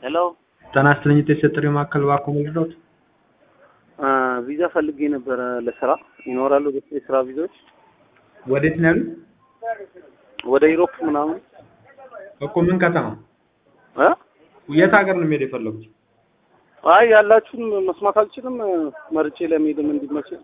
ሄሎ ጤና ይስጥልኝ የተሰጠኝ ማዕከል እባክዎ ምንድነው? ቪዛ ፈልጌ ነበረ ለስራ ይኖራሉ የስራ ቪዛዎች ወዴት ነው ያሉት? ወደ ዩሮፕ ምናምን እኮ ምን ከተማ? እ የት ሀገር ነው መሄድ የፈለጉት? አይ ያላችሁን መስማት አልችልም መርጬ ለመሄድም እንዲመችል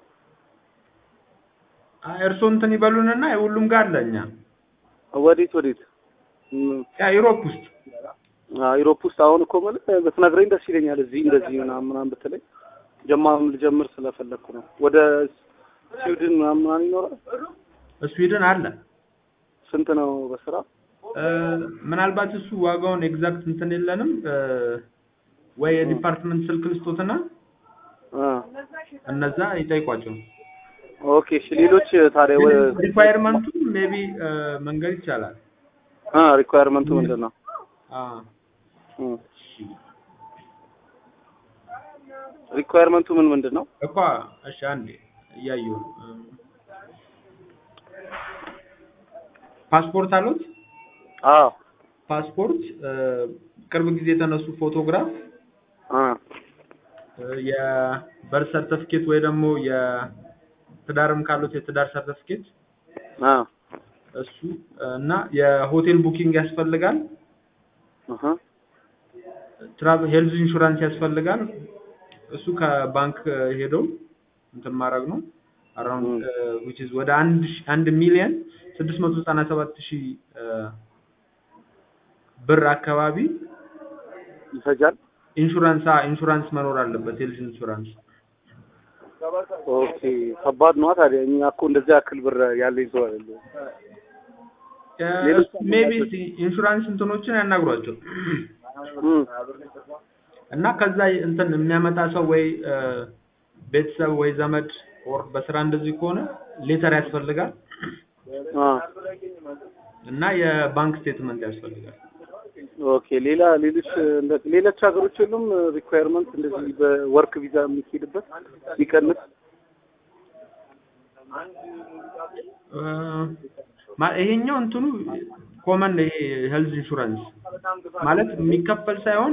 አይ እርስዎ እንትን ይበሉንና ሁሉም ጋር አለ እኛ ወዴት ወዴት እም፣ ያ ዩሮፕ ውስጥ አ ዩሮፕ ውስጥ አሁን እኮ ማለት ብትነግረኝ ደስ ይለኛል። እዚህ እንደዚህ ምናምን ምናምን ብትለኝ ጀማም ልጀምር ስለፈለኩ ነው። ወደ ስዊድን ምናምን ምናምን ይኖራል። ስዊድን አለ። ስንት ነው በስራ? እ፣ ምናልባት እሱ ዋጋውን ኤግዛክት እንትን የለንም እ፣ ወይ የዲፓርትመንት ስልክ ልስጦትና አ እነዛ ይጠይቋቸው። ኦኬ እሺ። ሌሎች ታዲያ ወ ሪኳየርመንቱ ሜቢ መንገድ ይቻላል። አ ሪኳየርመንቱ ምንድን ነው? አ እም፣ ሪኳየርመንቱ ምን ምንድን ነው? እኮ እሺ፣ አንዴ እያየሁ ነው። እም፣ ፓስፖርት አሉት? አዎ ፓስፖርት እ፣ ቅርብ ጊዜ የተነሱ ፎቶግራፍ አ የበርት ሰርተፍኬት ወይ ደግሞ የትዳርም ካሉት የትዳር ሰርተፍኬት አ እሱ እና የሆቴል ቡኪንግ ያስፈልጋል። አሃ ትራቭል ሄልዝ ኢንሹራንስ ያስፈልጋል። እሱ ከባንክ ሄደው እንትን ማድረግ ነው። አራውንድ which is ወደ አንድ ሺ- አንድ ሚሊዮን ስድስት መቶ ዘጠና ሰባት ሺህ ብር አካባቢ ይፈጃል። ኢንሹራንስ ኢንሹራንስ መኖር አለበት። ሄልዝ ኢንሹራንስ ኦኬ ከባድ ነው ታዲያ። እኛ እኮ እንደዚህ ያክል ብር ያለኝ ሰው አይደለም። ሌሎች ሜቢ ኢንሹራንስ እንትኖችን ያናግሯቸው እም፣ እና ከዛ እንትን የሚያመጣ ሰው ወይ እ፣ ቤተሰብ ወይ ዘመድ ኦር በስራ እንደዚህ ከሆነ ሌተር ያስፈልጋል አ እና የባንክ ስቴትመንት ያስፈልጋል። ኦኬ ሌላ ሌሎች እንደ ሌሎች ሀገሮች የሉም ሪኳየርመንት እንደዚህ በወርክ ቪዛ የሚሄድበት ሊቀንስ እ፣ ማ- ይሄኛው እንትኑ ኮመን ይሄ ሄልዝ ኢንሹራንስ ማለት የሚከፈል ሳይሆን